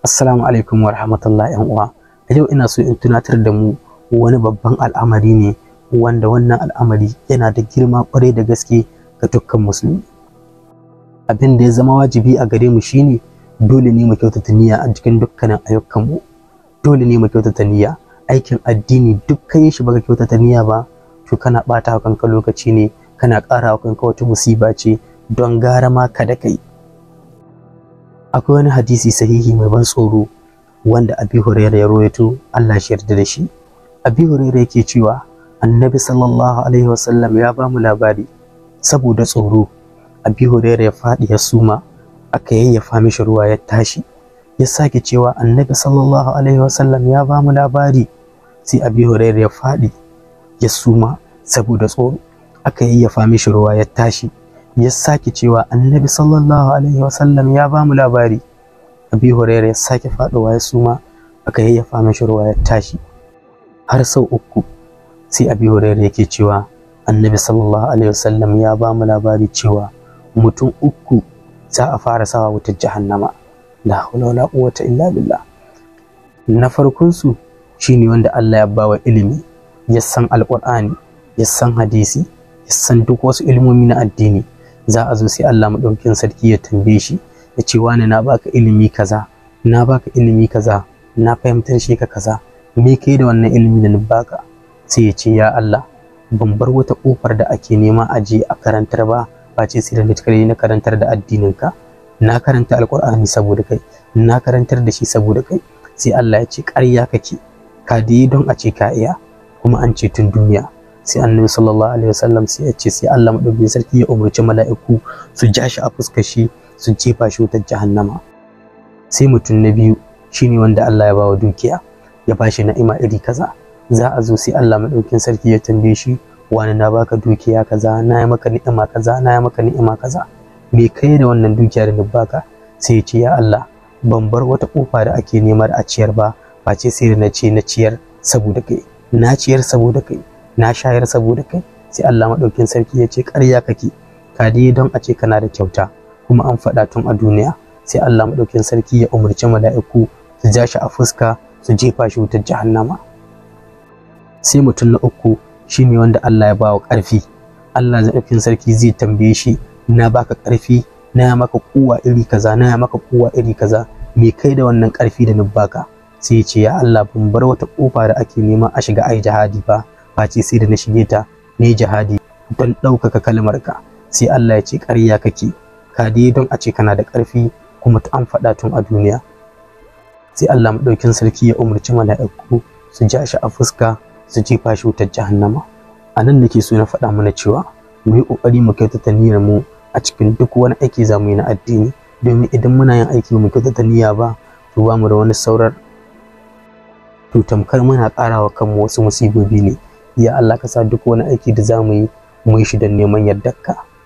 Assalamu alaikum wa rahmatullahi yan uwa. A yau ina so in tunatar da mu wani babban al'amari ne wanda wannan al'amari yana da girma kwarai da gaske ga dukkan musulmi. Abin da ya zama wajibi a gare mu shine dole ne mu kyautata niyya a cikin dukkanin ayyukan mu. Dole ne mu kyautata niyya. Aikin addini duk kai shi baka kyautata niyya ba to kana bata wa kanka lokaci ne kana ƙara wa kanka wata musiba ce don gara ma kada kai. akwai wani hadisi sahihi mai ban tsoro wanda abi hurairah ya rawaito Allah shi yarda da shi abi hurairah yake cewa annabi sallallahu alaihi wasallam ya ba mu labari saboda tsoro abi hurairah ya faɗi ya suma aka yayyafa mishi ruwa ya tashi ya sake cewa annabi sallallahu alaihi wasallam ya ba mu labari sai abi hurairah ya faɗi ya suma saboda tsoro aka yayyafa mishi ruwa ya tashi ya sake cewa annabi sallallahu alaihi wasallam ya ba mu labari abi hurairah ya sake faɗuwa ya suma aka yayyafa mashi ruwa ya tashi har sau uku sai abi hurairah yake cewa annabi sallallahu alaihi wasallam ya ba mu labari cewa mutum uku za a fara sawa wutar jahannama la hawla wala quwwata illa billah na farkon su shine wanda Allah ya bawa ilimi ya san alqur'ani ya san hadisi ya san duk wasu ilmomi na addini za a zo sai Allah maɗaukin sarki ya tambaye shi ya ce wani na baka ilimi kaza na baka ilimi kaza na fahimtar shi ka kaza me kai da wannan ilimi da na baka sai ya ce ya Allah ban bar wata kofar da ake nema a je a karantar ba ba ce sai da kare na karantar da addinin ka na karanta alkur'ani saboda kai na karantar da shi saboda kai sai Allah ya ce ƙarya kake ka dai don a ce ka iya kuma an ce tun duniya sai annabi sallallahu alaihi wasallam sai ya ce sai Allah madaukakin sarki ya umarci mala'iku su ja shi a fuskar shi su jefa shi wutar jahannama sai mutum na biyu shine wanda Allah ya bawa dukiya ya bashi na'ima iri kaza za a zo sai Allah madaukakin sarki ya tambaye shi wani na baka dukiya kaza na yi maka ni'ima kaza na yi maka ni'ima kaza me kai da wannan dukiya da na baka sai ya ce ya Allah ban bar wata kofa da ake nemar a ciyar ba face sai da na ce na ciyar saboda kai na ciyar saboda kai na shayar saboda kai sai Allah maɗaukin sarki ya ce ƙarya kake ka dai don a ce kana da kyauta kuma an faɗa tun a duniya sai Allah maɗaukin sarki ya umarci mala'iku su ja shi a fuska su jefa shi wutar jahannama sai mutum na uku shine wanda Allah ya ba wa ƙarfi Allah maɗaukin sarki zai tambaye shi na baka ƙarfi na maka kuwa iri kaza na maka kuwa iri kaza me kai da wannan ƙarfi da na baka sai ya ce ya Allah ban bar wata ƙofa da ake nema a shiga ai jihadi ba face sai da na shige ta ne jihadi don ɗaukaka kalmarka sai Allah ya ce ƙarya kake ka dai don a ce kana da ƙarfi kuma an faɗa tun a duniya sai Allah maɗaukin sarki ya umarci mala'iku su ja shi a fuska su jefa shi wutar jahannama a nan nake so na faɗa mana cewa mu yi ƙoƙari mu kyautata niyyar mu a cikin duk wani aiki za mu yi na addini domin idan muna yin aiki mu kyautata niyya ba to ba mu da wani saurar to tamkar muna ƙarawa kanmu wasu musibobi ne ya Allah ka sa duk wani aiki da za mu yi mu yi shi don neman yardarka